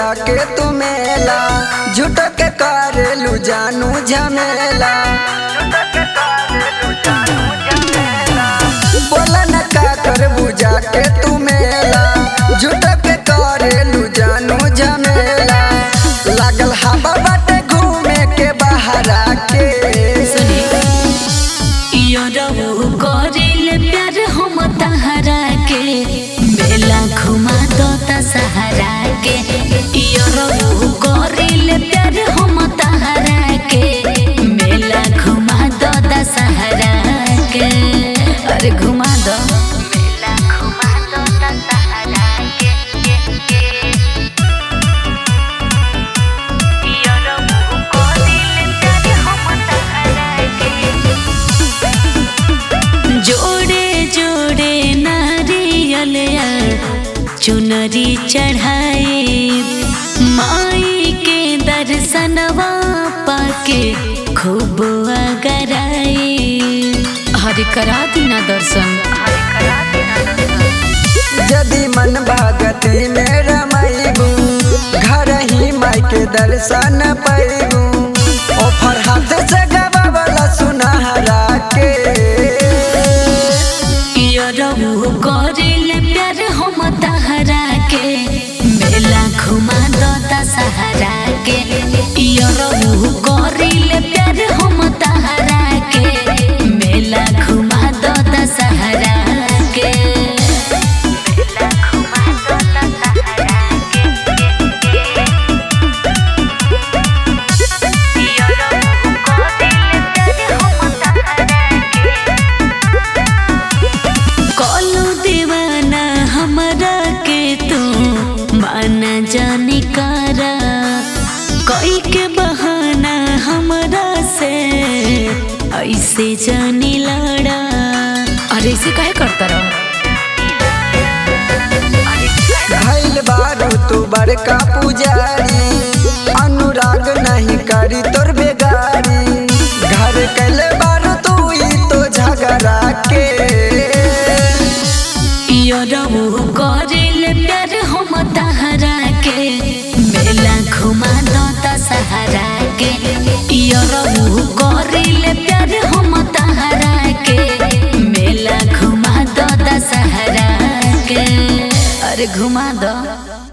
बुझा के तू मेला झूठ के करेलू जानू झमेला बोला न का कर बुझा के तू मेला झूठ के करेलू जानू झमेला लागल हवा बाटे घूमे के बहरा के योरबू करिल प्यार हम तहरा के मेला घुमा दो त सहारा के योरबू करिल प्यार हम तहरा के मेला घुमा दो त सहारा के अरे घुमा दो मेला घुमा दो त सहारा के योरबू करिल प्यार हम तहरा के जोड़े जोड़े नारियल चुनरी चढ़ाए माई के दर्शनवा पाके खूब अगराए हरे करा दीना दर्शन यदि मन भगती में रमैबू घर ही माई के दर्शन पैबू ऑफर हाथ से गवावला सुनहरा के योरबू करिल प्यार हम तहरा के मेला घुमा दो त सहारा के योरबू करिल प्यार हम तहरा के मेला घुमा दो त सहारा के मेला घुमा दो त सहारा के योरबू करिल प्यार हम तहरा के कलू दीवाना हमरा के तू माना जानी कारा कोई के बहाना हमरा से ऐसे जानी लड़ा अरे ऐसे काहे करता रहो भैल बारू तू बड़का पुजारी अनुराग नहीं करी तोर बेगारी घर कैले बारू तू ही तो झगड़ा के योरबू करिल प्यार हम तहरा के मेला घुमा दो त सहारा के योरबू करिल प्यार हम तहरा के मेला घुमा दो त सहारा के अरे घुमा दो